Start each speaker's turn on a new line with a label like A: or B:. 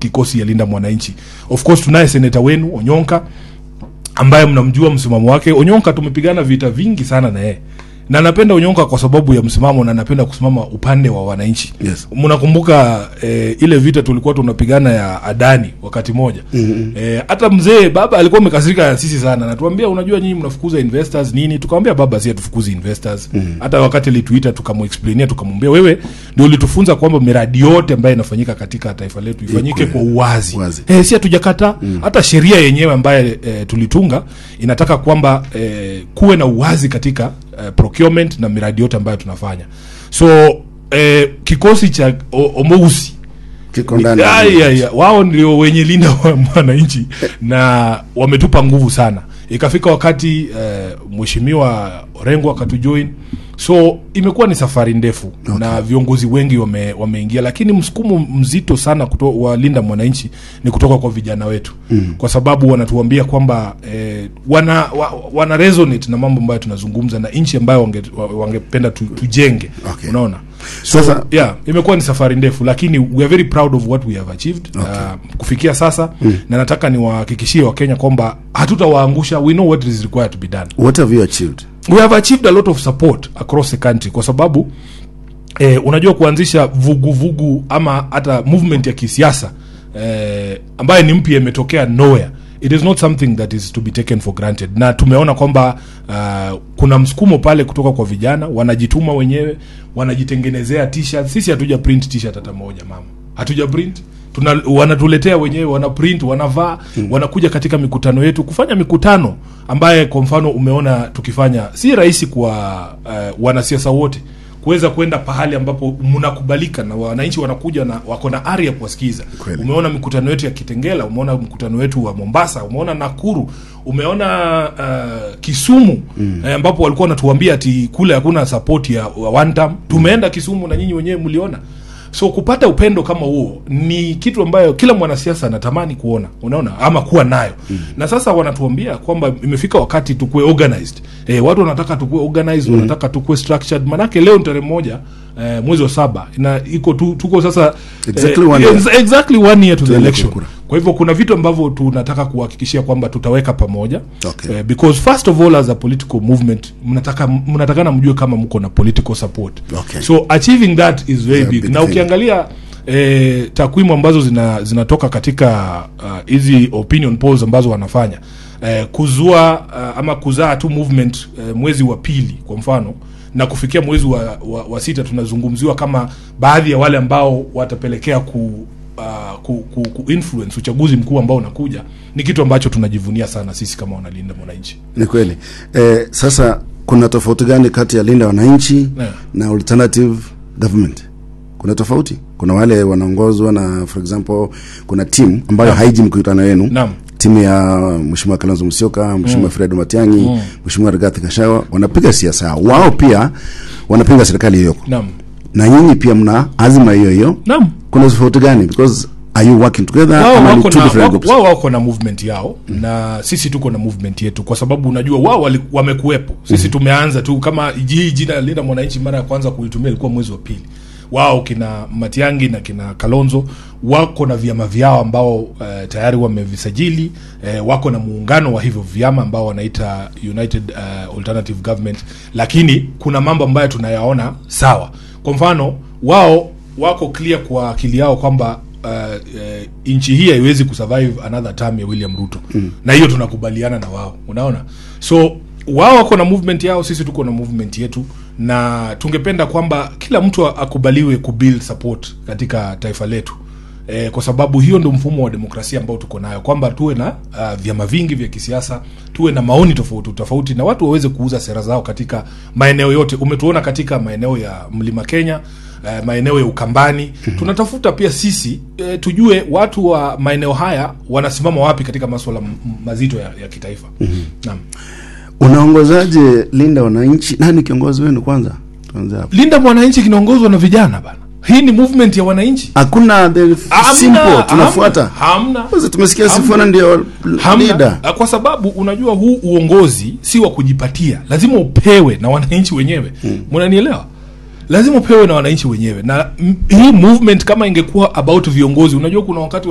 A: kikosi ya linda mwananchi of course tunaye seneta wenu onyonka ambaye mnamjua msimamo wake onyonka tumepigana vita vingi sana na yeye na napenda onyonka kwa sababu ya msimamo na napenda kusimama upande wa wananchi
B: Yes.
A: mnakumbuka eh, ile vita tulikuwa tunapigana ya adani wakati moja mm-hmm. eh, hata mzee baba alikuwa amekasirika na sisi sana natuambia unajua nyinyi mnafukuza investors nini tukamwambia baba si hatufukuzi investors mm-hmm. hata wakati alituita tukamexplainia tukamwambia wewe ndio ulitufunza kwamba miradi yote ambayo inafanyika katika taifa letu ifanyike kwa uwazi
B: Uwazi.
A: eh, si hatujakata mm. hata sheria yenyewe ambaye eh, tulitunga inataka kwamba eh, kuwe na uwazi katika eh, procurement na miradi yote ambayo tunafanya so eh, kikosi cha o- omousi
B: kiko ndani
A: Ya, ya, ya. wao ndio wenye linda wa mwananchi na wametupa nguvu sana ikafika wakati eh, mheshimiwa orengo akatujoin so imekuwa ni safari ndefu okay. na viongozi wengi wame, wameingia lakini msukumo mzito sana kuto, wa linda mwananchi ni kutoka kwa vijana wetu mm. kwa sababu wanatuambia kwamba eh, wana, wa, wana resonate na mambo ambayo tunazungumza na nchi ambayo wange- wa- wangependa tu, tujenge
B: Okay.
A: unaona
B: Sasa-
A: yeah imekuwa ni safari ndefu lakini we are very proud of what we have achieved okay. uh, kufikia sasa mm. na nataka niwahakikishie wakenya kwamba hatutawaangusha we know what is required to be done
B: what have you achieved
A: we have achieved a lot of support across the country kwa sababu eh, unajua kuanzisha vuguvugu vugu ama hata movement ya kisiasa eh, ambayo ni mpya imetokea nowhere it is not something that is to be taken for granted na tumeona kwamba uh, kuna msukumo pale kutoka kwa vijana wanajituma wenyewe wanajitengenezea t-shirt sisi hatuja print t-shirt hata moja mama hatuja print Tuna, wanatuletea wenyewe wana print wanavaa mm. wanakuja katika mikutano yetu kufanya mikutano ambaye kwa mfano umeona tukifanya si rahisi kwa uh, wanasiasa wote kuweza kwenda pahali ambapo mnakubalika na wananchi wanakuja na wako na ari ya kuwasikiza
B: Kweli.
A: umeona mikutano yetu ya kitengela umeona mkutano wetu wa mombasa umeona nakuru umeona uh, kisumu mm. eh, ambapo walikuwa wanatuambia ati kule hakuna support ya wa one term tumeenda kisumu na nyinyi wenyewe mliona so kupata upendo kama huo ni kitu ambayo kila mwanasiasa anatamani kuona unaona ama kuwa nayo mm. na sasa wanatuambia kwamba imefika wakati tukuwe organized e, watu wanataka tukuwe organized mm. wanataka tukuwe structured manake leo ni tarehe moja eh, mwezi wa saba na iko tu, tuko sasa
B: Exactly one year.
A: ex- exactly one year to the
B: Tuende
A: election
B: kura.
A: kwa hivyo kuna vitu ambavyo tunataka kuhakikishia kwamba tutaweka pamoja
B: Okay.
A: eh, because first of all as a political movement mnataka mnatakana mjue kama mko na political support
B: Okay.
A: so achieving that is very
B: It's a
A: big,
B: big
A: na
B: thing.
A: ukiangalia eh, takwimu ambazo zina, zinatoka katika uh, hizi opinion polls ambazo wanafanya eh, kuzua uh, ama kuzaa tu movement eh, mwezi wa pili kwa mfano na kufikia mwezi wa, wa, wa sita tunazungumziwa kama baadhi ya wale ambao watapelekea ku Uh, ku, ku, ku influence uchaguzi mkuu ambao unakuja ni kitu ambacho tunajivunia sana sisi kama wanalinda mwananchi
B: ni kweli eh, sasa kuna tofauti gani kati ya linda wananchi
A: Yeah.
B: na alternative government kuna tofauti kuna wale wanaongozwa na for example kuna timu ambayo
A: Naam.
B: haiji mkutano wenu
A: Naam.
B: timu ya mheshimiwa kalonzo musyoka mheshimiwa mm. fred matiangi mm. mheshimiwa rigathi kashawa wanapiga siasa yao wao pia wanapinga serikali hiyo
A: naam
B: na nyinyi pia mna azima hiyo hiyo
A: naam
B: kuna tofauti gani because are you working together
A: wao
B: ama ni
A: wako
B: two
A: na,
B: different
A: wako,
B: groups
A: wao wako na movement yao mm. na sisi tuko na movement yetu kwa sababu unajua wao wali- wamekuwepo sisi mm. tumeanza tu kama hii jina linda mwananchi mara ya kwanza kulitumia ilikuwa mwezi wa pili wao kina matiangi na kina kalonzo wako na vyama vyao ambao uh, tayari wamevisajili uh, wako na muungano wa hivyo vyama ambao wanaita united uh, alternative government lakini kuna mambo ambayo tunayaona sawa kwa mfano wao wako clear kwa akili yao kwamba uh, uh, nchi hii haiwezi kusurvive another term ya william ruto mm. na hiyo tunakubaliana na wao unaona so wao wako na movement yao sisi tuko na movement yetu na tungependa kwamba kila mtu akubaliwe kubuild support katika taifa letu E, kwa sababu hiyo ndio mfumo wa demokrasia ambao tuko nayo kwamba tuwe na uh, vyama vingi vya kisiasa tuwe na maoni tofauti tofauti na watu waweze kuuza sera zao katika maeneo yote umetuona katika maeneo ya mlima kenya uh, maeneo ya ukambani mm-hmm. tunatafuta pia sisi uh, tujue watu wa maeneo haya wanasimama wapi katika maswala m- m- mazito ya, ya kitaifa mm-hmm. naam
B: unaongozaje linda wananchi nani kiongozi wenu kwanza tuanze hapo
A: linda mwananchi kinaongozwa na vijana bana hii ni movement ya wananchi
B: hakuna the
A: Hamna,
B: simple tunafuata
A: hamna, hamna.
B: Sasa tumesikia
A: Hamna.
B: sifuna ndio
A: hamna
B: leader
A: Ah, kwa sababu unajua huu uongozi si wa kujipatia lazima upewe na wananchi wenyewe mnanielewa lazima upewe na wananchi wenyewe na m- hii movement kama ingekuwa about viongozi unajua kuna wakati